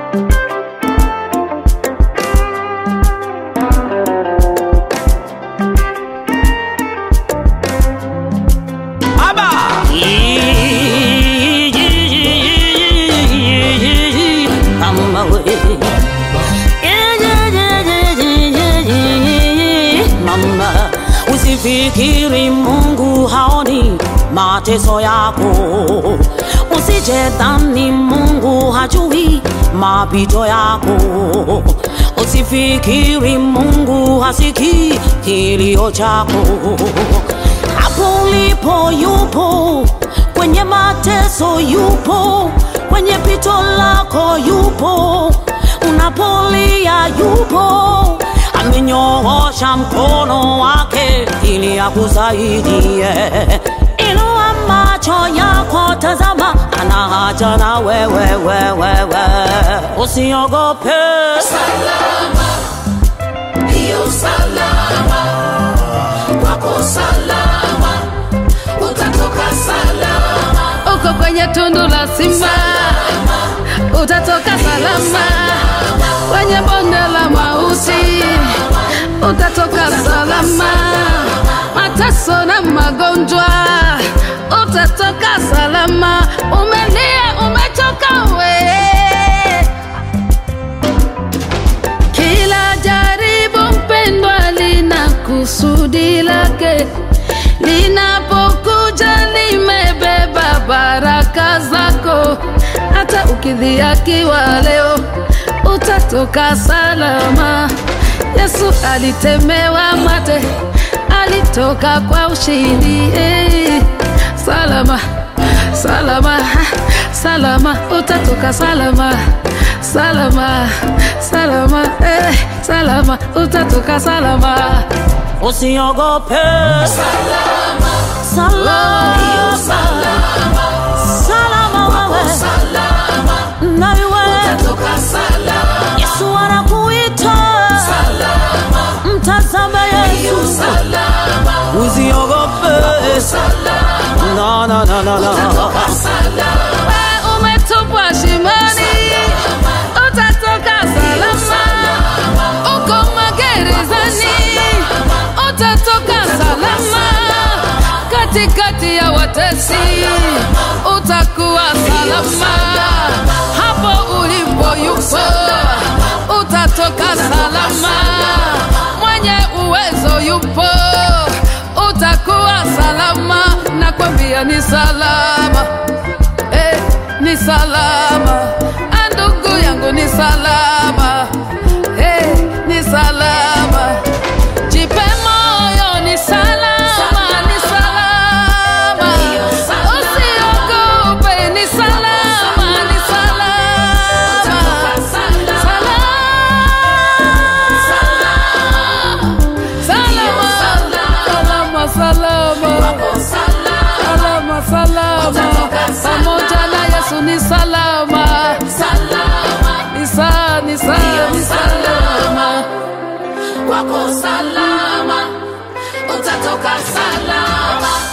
Mama we. Mama, usifikiri Mungu haoni mateso yako, usijedhani Mungu hajui mapito yako, usifikiri Mungu hasikii kilio chako. Hapo ulipo yupo, kwenye mateso yupo, kwenye pito lako yupo, unapolia yupo, amenyoosha mkono wake ili akusaidie. Inua macho yako, tazama, ana haja na wewe, wewe, wewe. Usiogope, salama, hiyo salama, kwako salama, utatoka salama, uko kwenye tundu la simba utatoka salama kwenye bonde la mauti utatoka salama mateso na magonjwa utatoka salama umelia umechoka we kila jaribu mpendwa lina kusudi lake linapokuja limebeba baraka zako hata ukidhiakiwa leo utatoka salama yesu alitemewa mate alitoka kwa ushindi eh. salama salama salama utatoka salama salama salama eh. salama utatoka salama usiogope, salama, salama, hiyo salama, salama wewe salama, na wewe utatoka salama, Yesu anakuita, salama, mtazame hiyo Yesu, salama, usiogope. salama, No, no, no, no, no. utatoka salama, We umetupwa shimoni utatoka salama uko magerezani utatoka salama katikati ya watesi utakuwa salama hapo ulipo yupo utatoka salama mwenye uwezo yupo utakuwa salama nakwambia ni salama eh, ni salama Ah, ndugu yangu ni salama eh, ni salama jipe moyo ni salama ni salama usiogope ni salama ni salama salama salama salama salama salama pamoja na yesu ni salama ni sa ni sa ni salama kwako salama, utatoka salama,